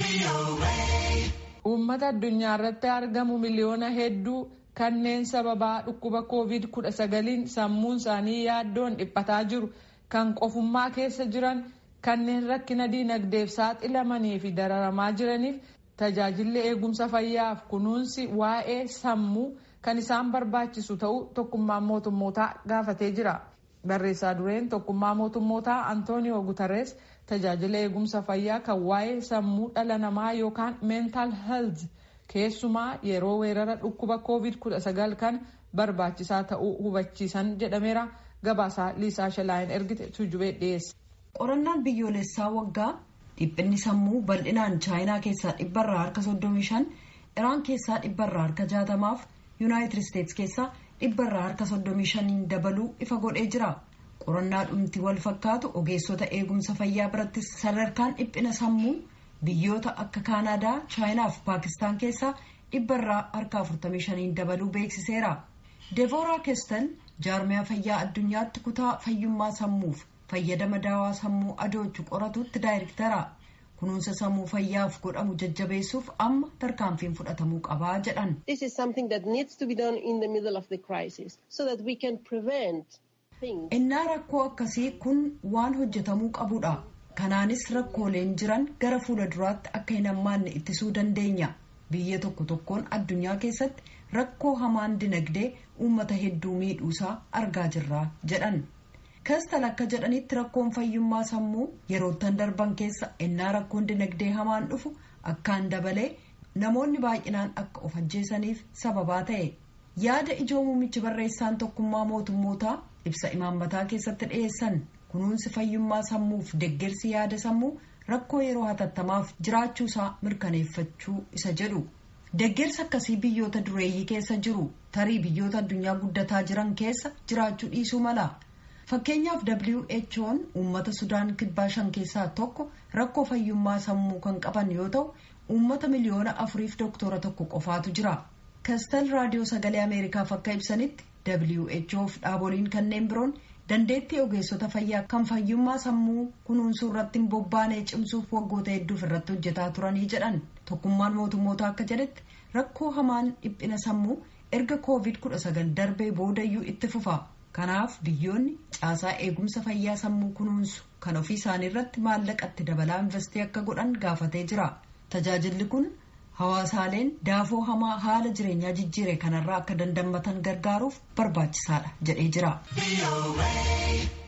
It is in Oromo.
Uummata addunyaa irratti argamu miliyoona hedduu kanneen sababaa dhukkuba covid kudha sagaliin sammuun isaanii yaaddoon dhiphataa jiru kan qofummaa keessa jiran kanneen rakkina diinagdeef saaxilamanii fi dararamaa jiraniif tajaajilli eegumsa fayyaaf kunuunsi waa'ee sammuu kan isaan barbaachisu ta'uu tokkummaan mootummootaa gaafatee jira. Barreessaa dureen tokkummaa mootummootaa Antooniyoo Guterres tajaajila eegumsa fayyaa kan waa'ee sammuu dhala namaa yookaan mental health keessumaa yeroo weerara dhukkuba covid kudha sagal kan barbaachisaa ta'uu hubachiisan jedhameera gabaasaa liisaa shalaayin ergite tujubee dhiyeesse. qorannaan biyyoolessaa waggaa dhiphinni sammuu bal'inaan chaayinaa keessaa dhibbarraa harka 35 iraan keessaa dhibbarraa harka 60 fi yuunaayitid isteetsi keessaa dhibbarraa harka 35 dabaluu ifa godhee jira qorannaa dhumti wal fakkaatu ogeessota eegumsa fayyaa biratti sadarkaan dhiphina sammuu biyyoota akka kaanaadaa chaayinaa fi paakistaan keessaa dhibbarraa harka 45 dabaluu beeksiseera deevooraa keestan jaarmiyaa fayyaa addunyaatti kutaa fayyummaa sammuuf fayyadama daawaa sammuu adoochu qoratutti daayirektara kunuunsa sammuu fayyaaf godhamu jajjabeessuuf amma tarkaanfiin fudhatamuu qabaa jedhan. This is something that needs to be done in the middle of the crisis so that we can prevent things. innaa rakkoo akkasii kun waan hojjetamuu qabudha kanaanis rakkooleen jiran gara fuula duraatti akka hin hammaanne ittisuu dandeenya biyya tokko tokkoon addunyaa keessatti rakkoo hamaan dinagdee uummata hedduu miidhuusaa argaa jirra jedhan. kastal akka jedhanitti rakkoon fayyummaa sammuu yeroottan darban keessa ennaa rakkoon dinagdee hamaan dhufu akkaan dabalee namoonni baay'inaan akka of ajjeesaniif sababaa ta'e yaada ijoo muummichi barreessaan tokkummaa mootummootaa ibsa imaammataa keessatti dhiyeessan kunuunsi fayyummaa sammuuf deggersi yaada sammuu rakkoo yeroo hatattamaaf jiraachuusaa mirkaneeffachuu isa jedhu deggersa akkasii biyyoota dureeyyii keessa jiru tarii biyyoota addunyaa guddataa jiran keessa jiraachuu dhiisuu mala. fakkeenyaaf who'n uummata sudaan kibbaa shan keessaa tokko rakkoo fayyummaa sammuu kan qaban yoo ta'u uummata miliyoona afuriif doktora tokko qofaatu jira kastal raadiyoo sagalee ameerikaaf akka ibsanitti whof dhaaboliin kanneen biroon dandeettii ogeessota fayyaa kan fayyummaa sammuu kunuunsuu irratti hin bobbaanee cimsuuf waggoota hedduuf irratti hojjetaa turanii jedhan tokkummaan mootummoota akka jedhetti rakkoo hamaan dhiphina sammuu erga covid 19 darbee boodayyuu itti fufa. kanaaf biyyoonni caasaa eegumsa fayyaa sammuu kunuunsu kan ofii isaanii irratti maallaqatti dabalaa investii akka godhan gaafatee jira tajaajilli kun hawaasaaleen daafoo hamaa haala jireenyaa jijjiire kanarraa akka dandammatan gargaaruuf barbaachisaadha jedhee jira.